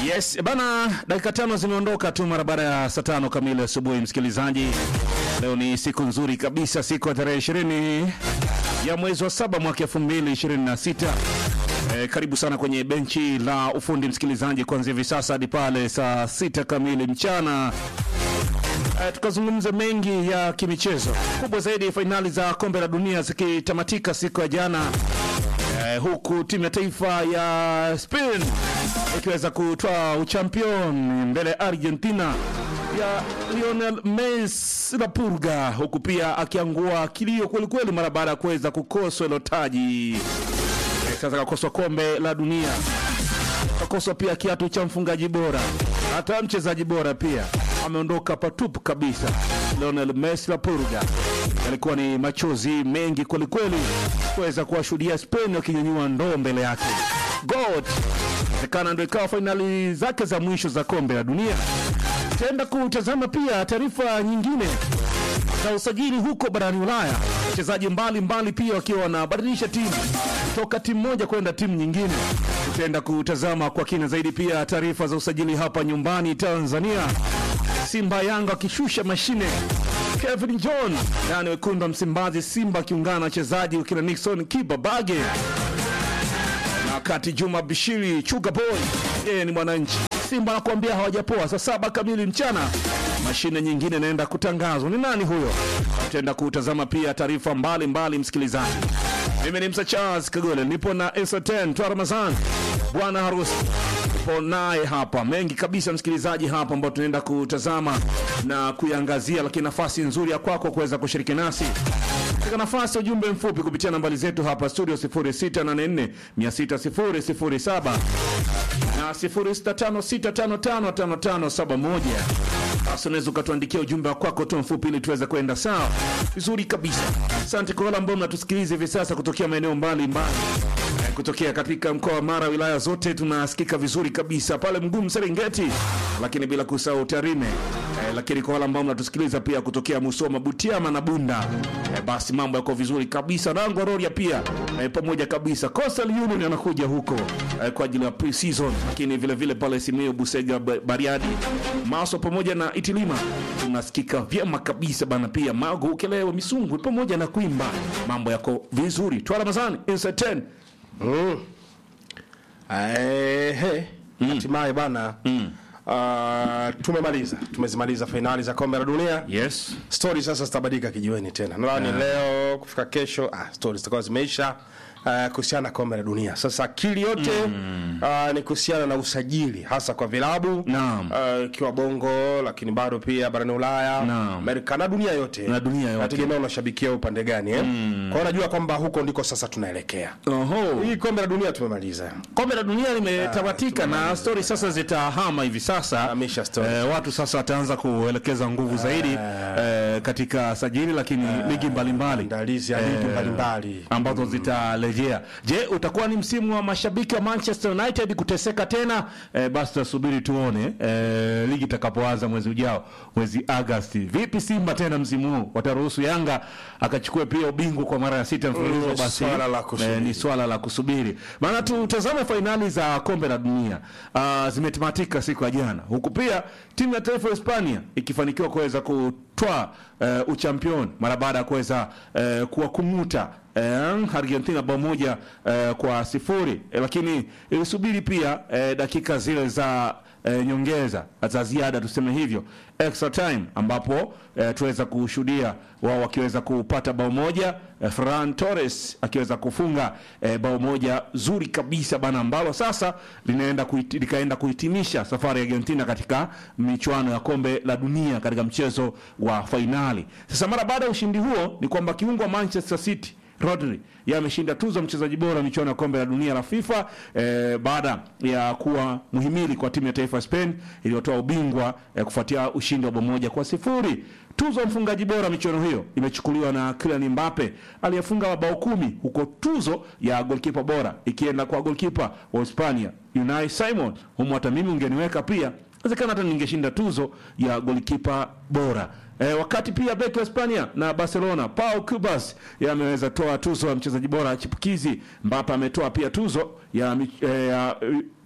Yes, bana, dakika tano zimeondoka tu mara baada ya saa tano kamili asubuhi. Msikilizaji, leo ni siku nzuri kabisa, siku ya tarehe ishirini ya mwezi wa saba mwaka elfu mbili ishirini na sita. E, karibu sana kwenye benchi la ufundi msikilizaji, kuanzia hivi sasa hadi pale saa sita kamili mchana. E, tukazungumza mengi ya kimichezo, kubwa zaidi fainali za kombe la dunia zikitamatika siku ya jana. Eh, huku timu ya taifa ya Spain ikiweza kutoa uchampion mbele ya Argentina ya Lionel Messi la Purga, huku pia akiangua kilio kwelikweli mara baada ya kuweza kukoswa hilo taji. Eh, Sasa kakoswa kombe la dunia, kakoswa pia kiatu cha mfungaji bora, hata mchezaji bora pia ameondoka patupu kabisa. Lionel Messi la Purga, yalikuwa ni machozi mengi kwelikweli kuweza kuwashuhudia Spain wakinyanyua ndoo mbele yake. God inawezekana ndo ikawa fainali zake za mwisho za kombe la dunia. Tutaenda kutazama pia taarifa nyingine za usajili huko barani Ulaya, wachezaji mbalimbali pia wakiwa wanabadilisha timu kutoka timu moja kwenda timu nyingine. Tutaenda kutazama kwa kina zaidi pia taarifa za usajili hapa nyumbani Tanzania. Simba Yanga wakishusha mashine Kevin John ndani wekundu wa Msimbazi, Simba akiungana na wachezaji wakina Nixon Kiba Bage na wakati Juma Bishiri Chuga Boy yeye ni mwananchi. Simba anakuambia hawajapoa. Saa saba kamili mchana mashine nyingine inaenda kutangazwa. Ni nani huyo? Tutaenda kutazama pia taarifa mbalimbali, msikilizaji. Mimi ni Msa Charles Kagole, nipo na Esaten Twa Ramazan, bwana harusi nipo naye hapa, mengi kabisa msikilizaji hapa ambao tunaenda kutazama na kuiangazia, lakini nafasi nzuri ya kwako kuweza kushiriki nasi katika nafasi ya ujumbe mfupi kupitia nambari zetu hapa studio 0684 6007 na 0656555571. Basi unaweza ukatuandikia ujumbe wa kwako tu mfupi ili tuweze kwenda sawa vizuri kabisa. Asante kwa wale ambao mnatusikiliza hivi sasa kutokea maeneo mbalimbali Eh, kutokea katika mkoa wa Mara, wilaya zote tunasikika vizuri kabisa pale Mgumu, Serengeti, lakini bila kusahau Tarime. Eh, lakini kwa wale ambao mnatusikiliza pia kutokea Musoma, Butiama na Bunda, eh, basi mambo yako vizuri kabisa. Nangwa Rorya pia eh, pamoja kabisa. Coastal Union anakuja huko eh, kwa ajili ya pre-season, lakini vile vile pale Simiyu, Busega, Ba- Bariadi, Maso pamoja na Itilima tunasikika vyema kabisa bana, pia Magu, Ukelewe, Misungwi pamoja na Kwimba, mambo yako vizuri. Twa Ramazani Inside 10 Ehe, hatimaye bana ah, tumemaliza tumezimaliza fainali za kombe la dunia yes stori sasa zitabadilika kijiweni tena nadhani leo kufika kesho ah, stori zitakuwa zimeisha uh, kuhusiana na kombe la dunia sasa akili yote ah, ni kuhusiana na usajili hasa kwa vilabu Naam. ah, ikiwa bongo lakini bado pia barani ulaya Naam. amerika na dunia yote Na dunia yote. nategemea unashabikia upande gani eh? kwa hiyo najua kwamba huko ndiko sasa tunaelekea Oho. hii kombe la dunia tumemaliza Kombe la dunia limetamatika na stori sasa zitahama hivi sasa. Hamisha story. Eh, watu sasa wataanza kuelekeza nguvu zaidi eh, katika sajili, lakini ligi mbalimbali maandalizi ya ligi mbalimbali ambazo zitarejea. Je, utakuwa ni msimu wa mashabiki wa Manchester United kuteseka tena? Eh, basi tutasubiri tuone eh, ligi itakapoanza mwezi ujao, mwezi Agosti. Vipi Simba tena msimu huu wataruhusu Yanga akachukue pia ubingwa kwa mara ya sita mfululizo? Mm, Basi swala la kusubiri. eh, ni swala la kusubiri, maana tutazame fainali za kombe la dunia uh, zimetamatika siku ya jana, huku pia timu ya taifa ya Hispania ikifanikiwa kuweza kutwaa uh, uchampion mara baada ya kuweza uh, kuwakung'uta uh, Argentina bao moja uh, kwa sifuri eh, lakini ilisubiri pia uh, dakika zile za eh, nyongeza za ziada tuseme hivyo extra time ambapo eh, tuweza kushuhudia wao wakiweza kupata bao moja eh, Ferran Torres akiweza kufunga eh, bao moja zuri kabisa bana ambalo sasa linaenda kuhiti, likaenda kuhitimisha safari ya Argentina katika michuano ya kombe la dunia katika mchezo wa fainali. Sasa mara baada ya ushindi huo ni kwamba kiungo wa Manchester City Rodri yeye ameshinda tuzo ya mchezaji bora michuano ya kombe la dunia la FIFA eh, baada ya kuwa muhimili kwa timu ya taifa ya Spain iliyotoa ubingwa eh, kufuatia ushindi wa bao moja kwa sifuri. Tuzo ya mfungaji bora michuano hiyo imechukuliwa na Kylian Mbappe aliyefunga mabao kumi, huko tuzo ya golkipa bora ikienda kwa golkipa wa Hispania Unai Simon. Humo hata mimi ungeniweka pia, inawezekana hata ningeshinda tuzo ya golkipa bora. E, wakati pia beki wa Hispania na Barcelona Pau Cubas yeye ameweza toa tuzo ya mchezaji bora chipukizi. Mbappe ametoa pia tuzo ya, mi- eh, ya eh,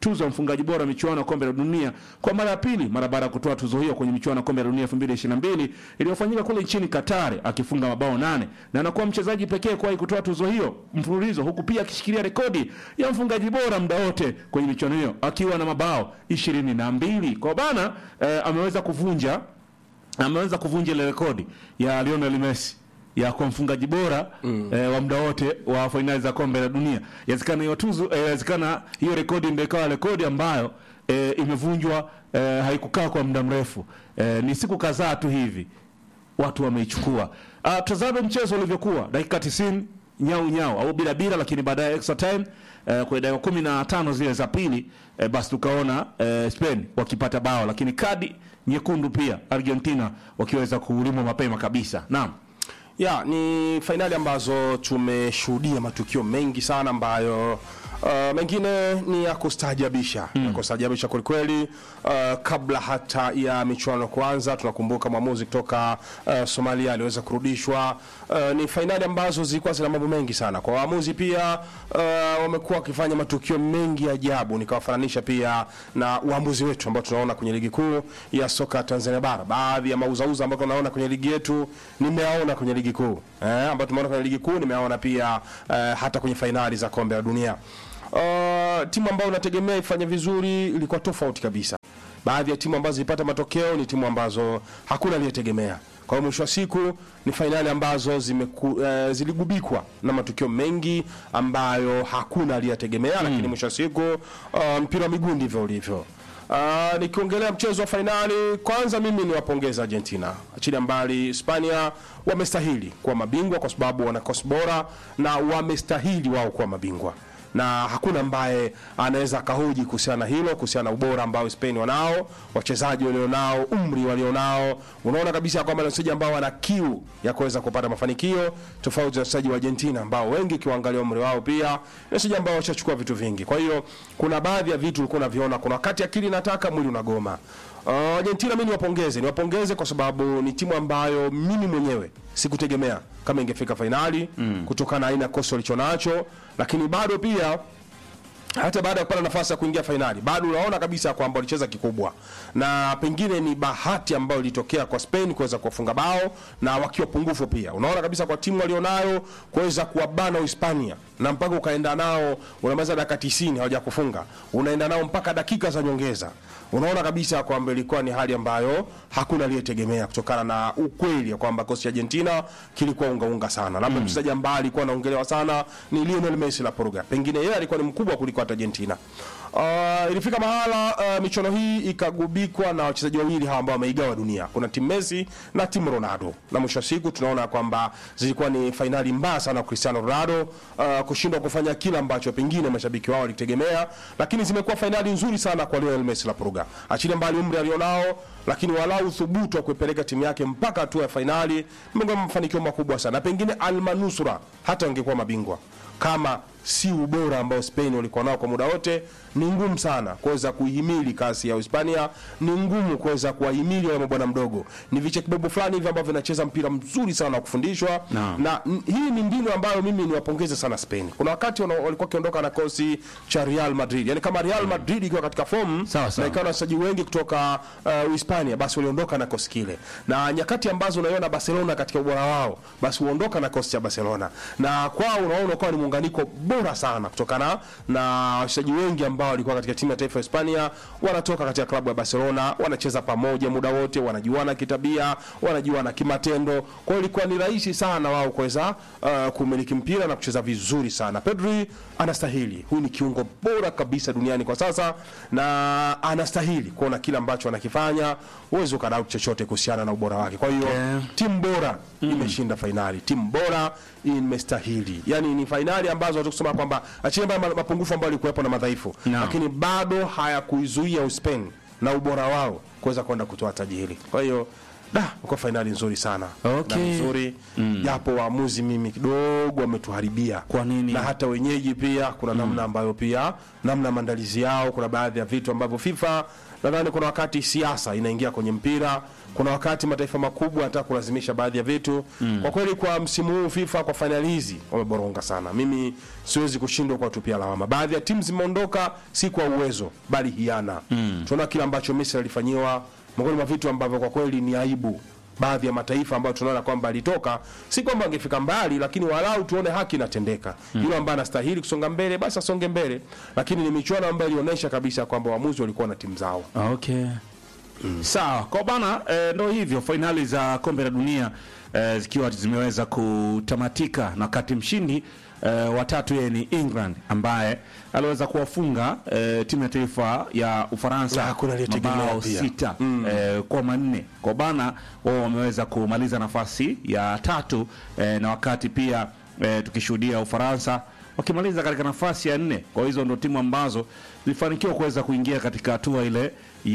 tuzo ya mfungaji bora michuano ya kombe la dunia kwa mara ya pili mara baada ya kutoa tuzo hiyo kwenye michuano ya kombe la dunia 2022 iliyofanyika kule nchini Qatar akifunga mabao nane na anakuwa mchezaji pekee kuwahi kutoa tuzo hiyo mfululizo huku pia akishikilia rekodi ya mfungaji bora muda wote kwenye michuano hiyo akiwa na mabao ishirini na mbili kwa bana eh, ameweza kuvunja ameweza kuvunja ile rekodi ya Lionel Messi ya kuwa mfungaji bora mm. eh, wa muda wote wa fainali za kombe la dunia. Inawezekana hiyo tuzo, eh, inawezekana hiyo rekodi ndio ikawa rekodi ambayo eh, imevunjwa eh, haikukaa kwa muda mrefu eh, ni siku kadhaa tu hivi watu wameichukua. Uh, tazame mchezo ulivyokuwa dakika 90 nyau nyau au bila bila, lakini baadaye extra time eh, kwa dakika kumi na tano zile za pili eh, basi tukaona eh, Spain wakipata bao, lakini kadi nyekundu pia Argentina wakiweza kuulimwa mapema kabisa. Naam. ya ni fainali ambazo tumeshuhudia matukio mengi sana ambayo uh, mengine ni ya kustaajabisha mm. ya kustaajabisha kwelikweli uh, kabla hata ya michuano kuanza tunakumbuka mwamuzi kutoka uh, somalia aliweza kurudishwa uh, ni fainali ambazo zilikuwa zina mambo mengi sana kwa waamuzi pia uh, wamekuwa wakifanya matukio mengi ya ajabu nikawafananisha pia na uamuzi wetu ambao tunaona kwenye ligi kuu ya soka Tanzania bara baadhi ya mauzauza ambayo tunaona kwenye ligi yetu nimeaona kwenye ligi kuu eh, ambayo tumeona kwenye ligi kuu nimeaona pia eh, hata kwenye fainali za kombe la dunia uh, timu ambayo unategemea ifanye vizuri ilikuwa tofauti kabisa baadhi ya timu ambazo zilipata matokeo ni timu ambazo hakuna aliyetegemea kwa hiyo mwisho wa siku ni fainali ambazo zimeku, eh, ziligubikwa na matukio mengi ambayo hakuna aliyetegemea mm. lakini mwisho wa siku uh, mpira wa miguu ndivyo ulivyo Uh, nikiongelea mchezo wa fainali kwanza mimi niwapongeza argentina achilia mbali hispania wamestahili kuwa mabingwa kwa sababu wana kosi bora na wamestahili wao kuwa mabingwa na hakuna ambaye anaweza akahoji kuhusiana na hilo kuhusiana na ubora ambao Spain wanao wachezaji walionao umri walionao unaona kabisa kwamba ni wachezaji ambao wana kiu ya kuweza kupata mafanikio tofauti na wachezaji wa Argentina ambao wengi ukiwaangalia umri wao pia ni wachezaji ambao washachukua vitu vingi kwa hiyo kuna baadhi ya vitu ulikuwa unaviona kuna wakati akili inataka mwili unagoma Uh, Argentina mimi niwapongeze, niwapongeze kwa sababu ni timu ambayo mimi mwenyewe sikutegemea kama ingefika fainali mm. kutokana na aina ya kosi walichonacho, lakini bado pia hata baada ya kupata nafasi ya kuingia fainali bado unaona kabisa kwamba walicheza kikubwa, na pengine ni bahati ambayo ilitokea kwa Spain kuweza kuwafunga bao na wakiwa pungufu pia. Unaona kabisa kwa timu walionayo kuweza kuwabana Uhispania na mpaka ukaenda nao unamaliza dakika 90 hawajakufunga, unaenda nao mpaka dakika za nyongeza. Unaona kabisa kwamba ilikuwa ni hali ambayo hakuna aliyetegemea kutokana na ukweli ya kwamba kosi cha Argentina kilikuwa unga unga sana. Labda mchezaji ambaye alikuwa anaongelewa sana ni Lionel Messi la Portugal, pengine yeye alikuwa ni mkubwa kuliko hata Argentina. Uh, ilifika mahala uh, michuano hii ikagubikwa na wachezaji wawili hawa ambao wameigawa dunia. Kuna timu Messi na timu Ronaldo, na mwisho wa siku tunaona kwamba zilikuwa ni fainali mbaya sana kwa Cristiano Ronaldo uh, kushindwa kufanya kila ambacho pengine mashabiki wao walitegemea, lakini zimekuwa fainali nzuri sana kwa Lionel Messi la Portugal. Achilia mbali umri alionao, lakini walau uthubutu wa kuipeleka timu yake mpaka hatua ya fainali, imekuwa mafanikio makubwa sana, na pengine almanusura hata wangekuwa mabingwa kama si ubora ambao Spain walikuwa nao kwa muda wote, ni ngumu sana kuweza kuihimili kasi ya Hispania, ni ngumu kuweza kuwahimili wale mabwana mdogo. Ni vichekibobo fulani hivi ambavyo vinacheza mpira mzuri sana wa kufundishwa Naam. na n- hii ni mbinu ambayo mimi niwapongeze sana Spain. Kuna wakati wana- walikuwa wakiondoka na kosi cha Real Madrid, yani kama Real Madrid ikiwa katika form Sawa, sawa. na ikawa na wachezaji wengi kutoka uh, Hispania, basi waliondoka na kosi kile, na nyakati ambazo unaiona Barcelona katika ubora wao, basi huondoka na kosi cha Barcelona, na kwao unaona ukawa ni muunganiko bora sana kutokana na wachezaji wengi ambao walikuwa katika timu ya taifa ya Hispania wanatoka katika klabu ya Barcelona, wanacheza pamoja muda wote, wanajuana kitabia, wanajuana kimatendo. Kwa hiyo ilikuwa ni rahisi sana wao kuweza uh, kumiliki mpira na kucheza vizuri sana. Pedri anastahili, huyu ni kiungo bora kabisa duniani kwa sasa, na anastahili kuona kile ambacho anakifanya. Huwezi ukadauti chochote kuhusiana na ubora wake. Kwa hiyo Okay. timu bora imeshinda fainali, timu bora imestahili. Yani ni fainali ambazo watu kusema kwamba achilia mbali ma- mapungufu ambayo yalikuwepo na madhaifu, Naam. lakini bado hayakuizuia Uspain na ubora wao kuweza kwenda kutoa taji hili. Kwa hiyo da kwa fainali nzuri sana Okay. na nzuri japo waamuzi mimi kidogo wametuharibia Kwa nini? na hata wenyeji pia kuna namna ambayo pia namna maandalizi yao kuna baadhi ya vitu ambavyo FIFA nadhani kuna wakati siasa inaingia kwenye mpira kuna wakati mataifa makubwa yanataka kulazimisha baadhi ya vitu kwa kweli kwa msimu huu FIFA kwa fainali hizi wameboronga sana mimi siwezi kushindwa kuwatupia lawama baadhi ya timu zimeondoka si kwa uwezo bali hiana tunaona kile ambacho Misri alifanyiwa miongoni mwa vitu ambavyo kwa kweli ni aibu baadhi ya mataifa ambayo tunaona kwamba alitoka si kwamba angefika mbali lakini walau tuone haki inatendeka yule ambaye anastahili kusonga mbele basi asonge mbele lakini ni michuano ambayo ilionyesha kabisa kwamba waamuzi walikuwa na timu zao Okay. Sawa, kwa bana eh, ndo hivyo fainali za kombe la dunia eh, zikiwa zimeweza kutamatika na wakati mshindi eh, watatu yeye ni England ambaye aliweza kuwafunga eh, timu ya taifa ya Ufaransa Na hakuna aliyetegemea mabao pia. sita eh, kwa manne. Kwa bana wao wameweza kumaliza nafasi ya tatu eh, na wakati pia eh, tukishuhudia Ufaransa wakimaliza katika nafasi ya nne. Kwa hizo ndo timu ambazo zilifanikiwa kuweza kuingia katika hatua ile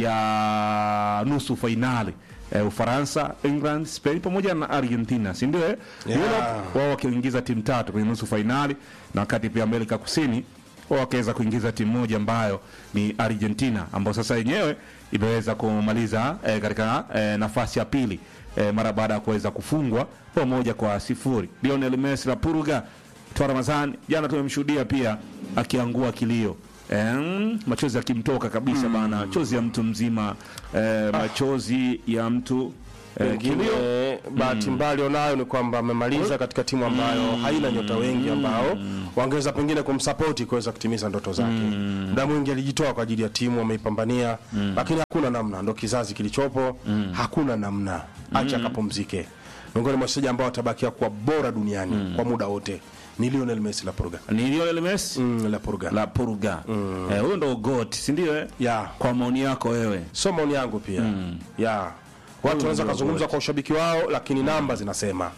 ya nusu fainali. Eh, Ufaransa, England, Spain pamoja na Argentina, si ndio? eh? Yeah. Europe, wao wakiingiza timu tatu kwenye nusu fainali, na wakati pia Amerika Kusini wao wakaweza kuingiza timu moja ambayo ni Argentina, ambayo sasa yenyewe imeweza kumaliza eh, katika eh, nafasi ya pili eh, mara baada ya kuweza kufungwa bao moja kwa sifuri. Lionel Messi la Purga Toa Ramadhani jana tumemshuhudia pia akiangua kilio Em, machozi yakimtoka kabisa bana, chozi ya mtu mzima eh, machozi ya mtu eh, kilio Pengine bahati mbaya alionayo ni kwamba amemaliza katika timu ambayo haina nyota wengi ambao wangeweza pengine kumsapoti kuweza kutimiza ndoto zake. Muda mwingi alijitoa kwa ajili ya timu, ameipambania, lakini hakuna namna, ndo kizazi kilichopo, hakuna namna, acha akapumzike. Miongoni mwa wachezaji ambao watabakia kuwa bora duniani kwa muda wote ni Lionel Messi la Purga. ni Lionel Messi Mm, la Purga. la Purga eh, huyo ndo goat, si ndio? eh? Ya. Kwa maoni yako wewe So maoni yangu pia. Ya. Watu wanaweza kuzungumza kwa ushabiki wao lakini namba zinasema.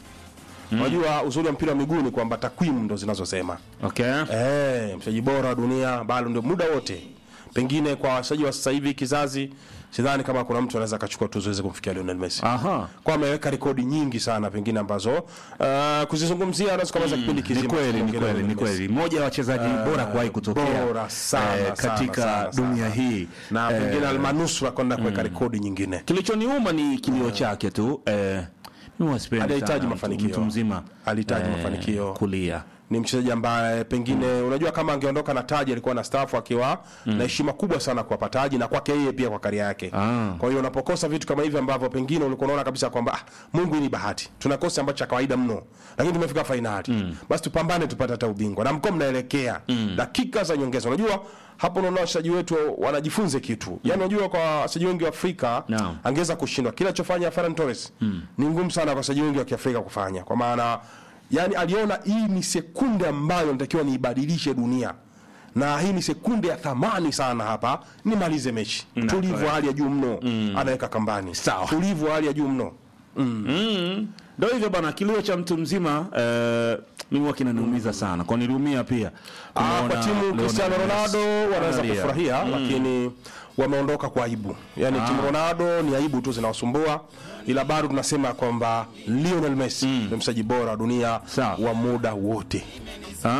Unajua uzuri wa mpira wa miguu ni kwamba takwimu ndo zinazosema. okay? Eh, mchezaji bora wa dunia bado ndio muda wote. Pengine kwa wachezaji wa sasa hivi kizazi sidhani kama kuna mtu anaweza akachukua tuzo iweze kumfikia Lionel Messi. Aha. Kwa ameweka rekodi nyingi sana pengine ambazo uh, kuzizungumzia anaweza kumaliza kipindi kizima. Ni kweli, ni kuongelea kweli, ni Lionel Messi. kweli. Mmoja wa wachezaji bora kuwahi kutokea Bora sana, eh, sana, katika sana, dunia sana. hii Na Eh, pengine almanusura kwenda kuweka rekodi nyingine. kilichoniuma ni kilio chake tu eh, mimi wasipendi Alihitaji sana mtu- mafanikio. mtu mzima Alihitaji mafanikio. kulia ni mchezaji ambaye pengine unajua kama angeondoka na taji alikuwa na stafu akiwa na heshima kubwa sana kwa taji na kwake yeye pia kwa karia yake Ah. kwa hiyo unapokosa vitu kama hivi ambavyo pengine ulikuwa unaona kabisa kwamba ah, Mungu hii ni bahati tunakosa ambacho cha kawaida mno lakini tumefika fainali basi tupambane tupate hata ubingwa na mko mnaelekea dakika za nyongeza unajua hapo unaona wachezaji wetu wanajifunze kitu yani unajua kwa wachezaji wengi wa Afrika Naam. angeweza kushindwa kile alichofanya Ferran Torres ni ngumu sana kwa wachezaji wengi wa Kiafrika kufanya kwa maana yani aliona hii ni sekunde ambayo natakiwa niibadilishe dunia na hii ni sekunde ya thamani sana hapa nimalize mechi Na, tulivu correct. hali ya juu mno anaweka kambani Sawa. tulivu hali ya juu mno ndo hivyo bana kilio cha mtu mzima eh, mimi huwa kinaniumiza sana kwa niliumia pia Ah, Kumuona kwa timu Lionel Cristiano Messi. Ronaldo wanaweza Analia. kufurahia lakini wameondoka kwa aibu yani timu Ronaldo ni aibu tu zinawasumbua ila bado tunasema kwamba Lionel Messi ni mchezaji bora wa dunia Sawa. wa muda wote